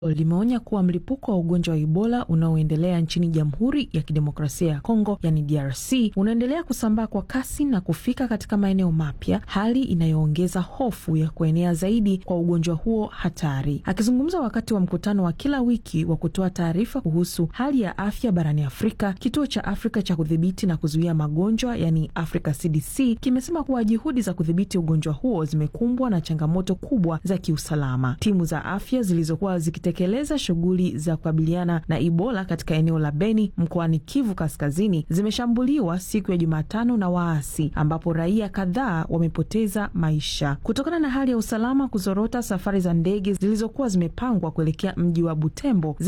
limeonya kuwa mlipuko wa ugonjwa wa Ebola unaoendelea nchini Jamhuri ya Kidemokrasia ya Kongo, yani DRC, unaendelea kusambaa kwa kasi na kufika katika maeneo mapya, hali inayoongeza hofu ya kuenea zaidi kwa ugonjwa huo hatari. Akizungumza wakati wa mkutano wa kila wiki wa kutoa taarifa kuhusu hali ya afya barani Afrika, kituo cha Afrika cha kudhibiti na kuzuia magonjwa, yani Africa CDC, kimesema kuwa juhudi za kudhibiti ugonjwa huo zimekumbwa na changamoto kubwa za kiusalama. Timu za afya zilizokuwa zikitekeleza shughuli za kukabiliana na Ebola katika eneo la Beni mkoani Kivu Kaskazini zimeshambuliwa siku ya Jumatano na waasi ambapo raia kadhaa wamepoteza maisha kutokana na hali ya usalama kuzorota. Safari za ndege zilizokuwa zimepangwa kuelekea mji wa Butembo